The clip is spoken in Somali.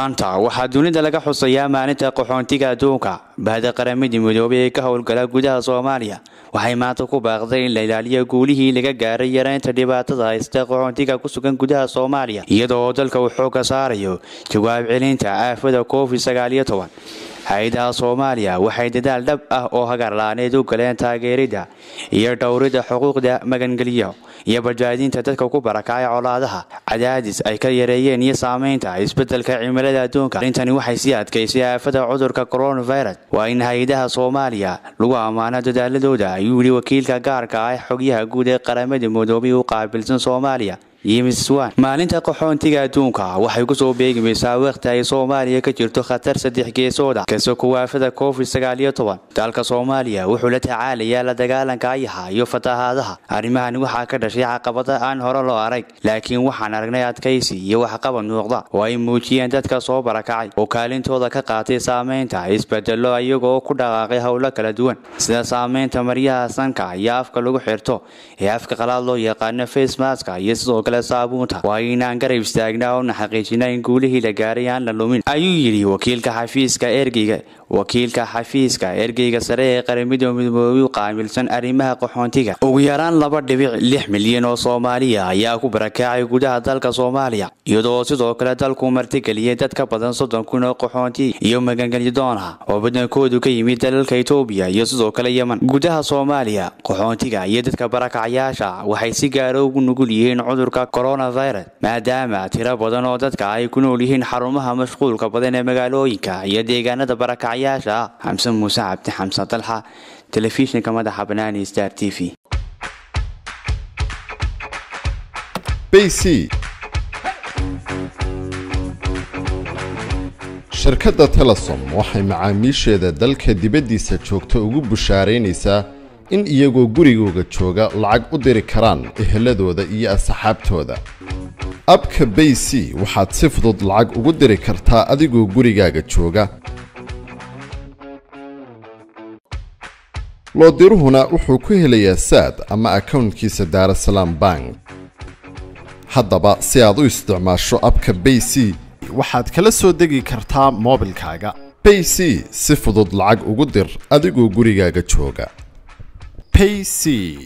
maanta waxaa dunida laga xusayaa maalinta qaxoontiga adduunka bahda qaramada midoobay ee ka howlgala gudaha soomaaliya waxay maanta ku baaqday in la ilaaliyo guulihii laga gaaray yareynta dhibaatada haysta qaxoontiga ku sugan gudaha soomaaliya iyada oo dalka uu xooga saarayo jawaab celinta aafada covid sagaaliyo toban hay-adaha soomaaliya waxay dadaal dhab ah oo hagarlaaneed u galeen taageerida iyo dhowrida xuquuqda magangeliyo iyo badbaadinta dadka ku barakacay colaadaha cadaadis ay ka yareeyeen iyo saameynta isbedelka cimilada adduunka arrintani waxay sii adkaysay aafada cudurka coronavirus waa in hay-adaha soomaaliya lagu ammaano dadaaladooda ayuu yidhi wakiilka gaarka ah xogyaha guud ee qaramada midoobay u qaabilsan soomaaliya maalinta qaxoontiga adduunka waxay kusoo beegimaysaa wakhti ay soomaaliya ka jirto khatar saddex geesooda kasoo kuwaafada covid sagaaliyo toban dalka soomaaliya wuxuu la tacaalayaa la dagaalanka ayaha iyo fatahaadaha arrimahani waxaa ka dhashay caqabada aan hore loo arag laakiin waxaan aragnay adkaysi iyo waxqabad muuqda oo ay muujiyeen dadka soo barakacay oo kaalintooda ka qaatay saameynta isbedelo iyagoo ku dhaqaaqay howlo kala duwan sida saameynta maryaha sanka iyo afka lagu xirto ee afka qalaad loo yaqaano facemaska iyo sidoo kale saabuunta waa inaan garab istaagnaa oona xaqiijina in guulihii la gaaray aan la lumin ayuu yidhi wakiilka xafiiska ergeyga wakiilka xafiiska ergeyga sare ee qaramada midoobay u qaamilsan arrimaha qaxoontiga ugu yaraan laba dhibic lix milyan oo soomaaliya ayaa ku barakacay gudaha dalka soomaaliya iyadoo sidoo kale dalku martigeliyay dad ka badan soddon kun oo qaxoonti iyo magangelyadoon ah oo badankoodu ka yimid dalalka etoobiya iyo sidoo kale yeman gudaha soomaaliya qaxoontiga iyo dadka barakacayaasha waxay si gaara ugu nugul yihiin cudurka coronavirus maadaama tiro badan oo dadka ay ku nool yihiin xarumaha mashquulka badan ee magaalooyinka iyo deegaanada barakacyaasha ah xamse muuse cabdi xamse dalxa telefishinka madaxa banaani star t v bc shirkadda telesom waxay macaamiisheeda dalka dibaddiisa joogta ugu bushaaraynaysaa in iyagoo gurigooga jooga lacag u diri karaan eheladooda iyo asxaabtooda abka bay c waxaad si fudud lacag ugu diri kartaa adigoo gurigaaga jooga loodiruhuna wuxuu ku helayaa saad ama akownkiisa daarasalaam bank haddaba si aad u isticmaasho abka bay c waxaad kala soo degi kartaa moobilkaaga bay c si fudud lacag ugu dir adigoo gurigaaga jooga payc